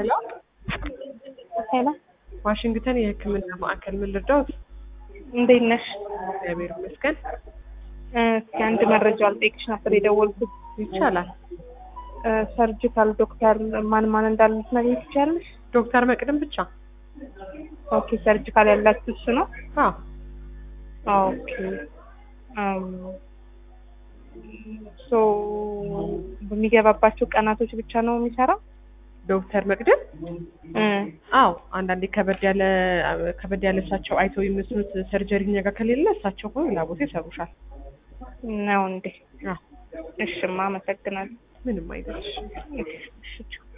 ሄሎ ሄሎ ዋሽንግተን የሕክምና ማዕከል ምን ልርዳዎት? እንዴት ነሽ? እግዚአብሔር ይመስገን። እ፣ እስኪ አንድ መረጃ ልጠይቅሽ ነበር የደወልኩት። ይቻላል። እ፣ ሰርጂካል ዶክተር ማን ማን እንዳለ ልትነግሪኝ ትችያለሽ? ዶክተር መቅደም ብቻ? ኦኬ፣ ሰርጂካል ያላችሁ እሱ ነው? አዎ ኦኬ። ሶ በሚገባባቸው ቀናቶች ብቻ ነው የሚሰራው? ዶክተር መቅደም እ፣ አዎ አንዳንዴ ከበድ ያለ ከበድ ያለ እሳቸው አይተው የሚመስሉት ሰርጀሪ እኛ ጋር ከሌለ እሳቸው ሆኖ ሌላ ቦታ ይሰሩሻል። ነው እንዴ? አዎ እሽማ፣ አመሰግናለሁ። ምንም አይደለሽ። እሺ፣ እሺ።